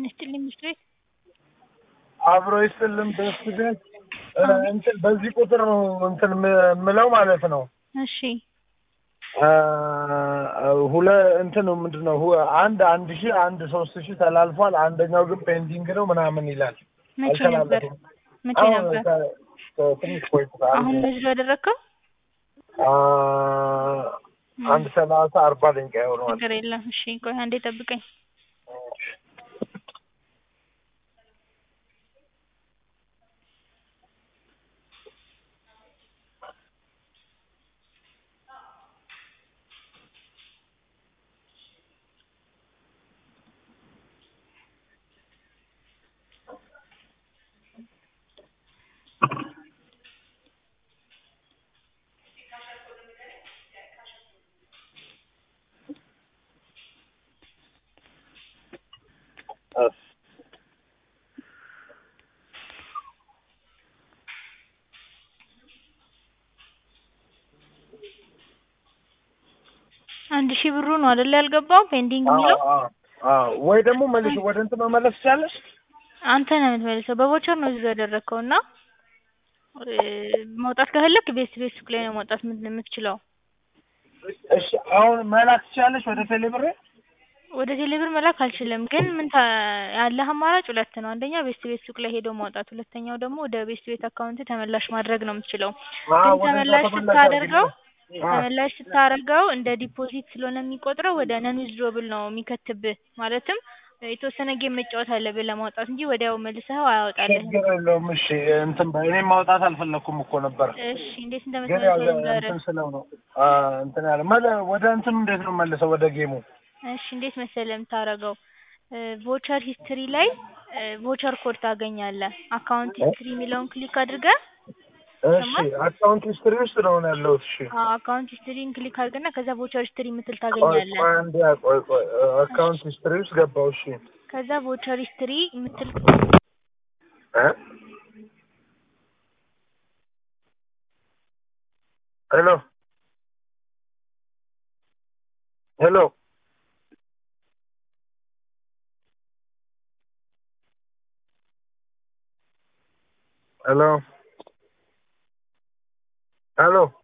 ጤና ይስጥልኝ ምስሌ አብሮ ይስጥልን ደስ ቤት እንትን በዚህ ቁጥር ነው እንትን የምለው ማለት ነው። እሺ ሁለ እንትን ነው ምንድን ነው ሁ- አንድ አንድ ሺህ አንድ ሶስት ሺህ ተላልፏል። አንደኛው ግን ፔንዲንግ ነው ምናምን ይላል። መቼ ነበር አልተላለፈም። መቼ አሁን ነበር ከ- ከ- ትንሽ ቆይቷል። አሁን አንድ በዚህ ያደረግከው አ- አንድ ሰላሳ አርባ ደቂቃ ይሆነዋል። ነገር የለም እሺ ቆይ አንዴ ጠብቀኝ እስ አንድ ሺህ ብሩ ነው አይደል ያልገባው ፔንዲንግ የሚለው አዎ፣ አዎ፣ አዎ። ወይ ደግሞ መልሽ ወደ እንትን መመለስ ትችላለሽ። አንተ ነው የምትመልሰው በቦቸር ነው እዚህ ያደረግከው እና እ፣ መውጣት ከፈለክ ቤት ቤት ሱቅ ላይ ነው መውጣት የምት- የምትችለው እሺ አሁን መላክ ትችላለሽ ወደ ቴሌብሬ ወደ ቴሌብር መላክ አልችልም ግን ምን ታ- ያለህ አማራጭ ሁለት ነው አንደኛ ቤስት ቤት ሱቅ ላይ ሄዶ ማውጣት ሁለተኛው ደግሞ ወደ ቤስት ቤት አካውንት ተመላሽ ማድረግ ነው የምትችለው ግን ተመላሽ ስታደርገው ተመላሽ ስታደርገው እንደ ዲፖዚት ስለሆነ የሚቆጥረው ወደ ነን ዊዝድሮብል ነው የሚከትብህ ማለትም የተወሰነ ጌም መጫወት አለብህ ለማውጣት እንጂ ወዲያው መልሰኸው አያወጣልህም ችግር የለውም። እሺ እንትን በ- እኔም ማውጣት አልፈለኩም እኮ ነበር፣ እሺ እንዴት ግን ያው እንደምትመልሰው ልንገርህ እንትን ስለው ነው አ፣ እንትን ያለ መለ ወደ እንትኑ እንዴት ነው መልሰው ወደ ጌሙ? እሺ እንዴት መሰለህ የምታደርገው ቮቸር ሂስትሪ ላይ ቮቸር ኮድ ታገኛለህ አካውንት ሂስትሪ የሚለውን ክሊክ አድርገህ እሺ አካውንት ሂስትሪ ውስጥ ነው ያለሁት። እሺ አካውንት ሂስትሪን ክሊክ አድርገና ከዛ ቮቸር ሂስትሪ የምትል ቆይ ታገኛለህ ቆይ አንዴ ቆይ ቆይ አካውንት ሂስትሪ ውስጥ ገባሁ። እሺ ከዛ ቮቸር ሂስትሪ የምትል እ ሄሎ ሄሎ ሄሎ ሄሎ